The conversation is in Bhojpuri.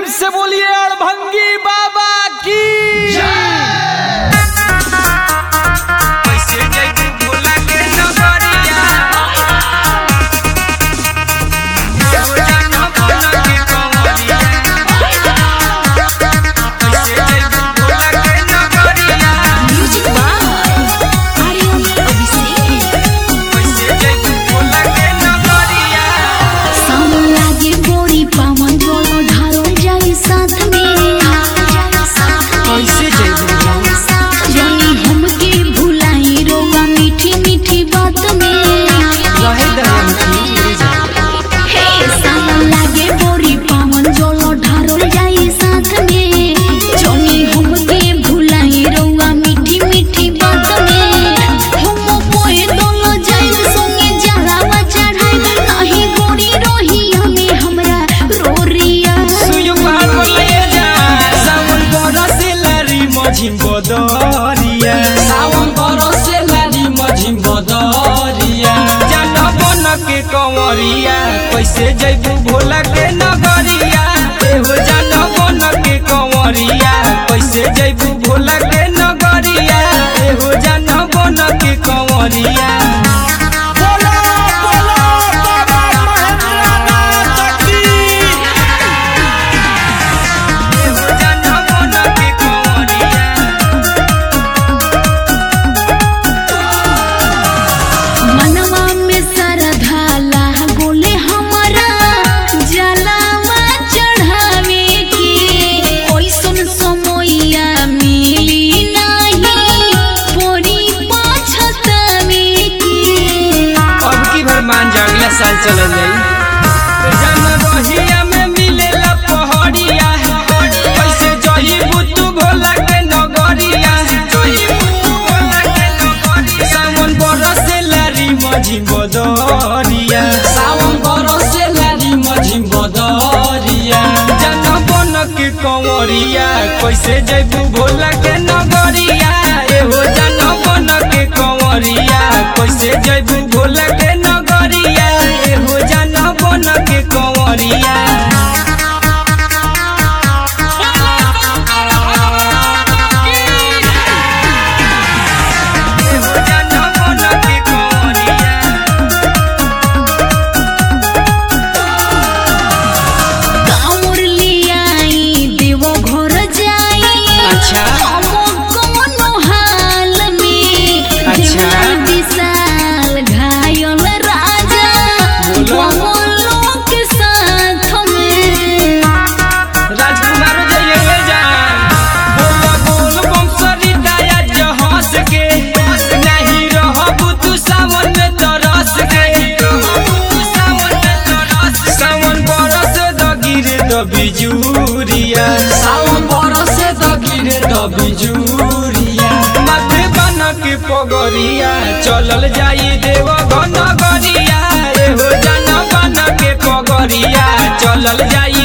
से बोलिए अड़भंगी बाबा की कैसे जैबू भोला के नगरिया हो जाना भोला के कंवरिया कैसे जैबू भोला के नगरिया म्यूजिक बाय आर्यन अभिषेक कैसे जैबू भोला के नगरिया सावन लागे गोरी पावन जोलो ढारो जाई साथ में कैसे जैबू जानी हमके भुलाई रोगा मीठी मीठी बात में रहे दयान की हे सावन लागे गोरी पावन जोलो ढारो जाई साथ में जानी हमके भुलाई रोगा मीठी मीठी बात में हम पोए दोलो जाई संगे जरावा चढ़ाई नाही गोरी रोही हमें हमरा रोरिया सुयो पहाड़ पर ले जा सावन बरसे लारी मझिम बदरिया सावन बरसे लारी मझिम बदरिया जान बन के कंवरिया कैसे जैबू भोला के नगरिया एहो जान बन के कंवरिया कैसे जैबू भोला के नगरिया एहो जान बन के कंवरिया बोला बोला बाबा महेंद्रनाथ की एहो जाना बन के कंवरिया मनवा में सरधा लाह गोले हमारा जलावा चढ़ावे के ओइसन समोइया मिली नाही पोरी पाछतावे के अब की भर मान जा अगला साल चलल जाई जान रहिया में मिलेला पहड़िया कैसे जहिबू तू भोला के नगरिया सावन बरसे लारी मझी बदरिया सावन बरसे लारी मझी बदरिया जान बन के कंवरिया कैसे जैबू भोला के नगरिया एहो जान बन के कंवरिया कैसे जैबू भोला के नगरिया एहो जान बन के कंवरिया एहो जान बन के कंवरिया कामुर लियाई देवो घर जाई अच्छा। हम कोनो हाल में अच्छा। देवरा विशाल घायल राजा बोलो। बोलो के साथ में राजकुमार जय हे जान बोल बोल बम सरिताया जहास के नहीं रहबू तू सावन में तरस के सावन बरस द गिरे द बिजुरिया सावन बरस द गिरे द बिजुरिया माथे बन के पगरिया चलल जाई देव घन गरिया एहो जान बन के पगरिया चलल जाई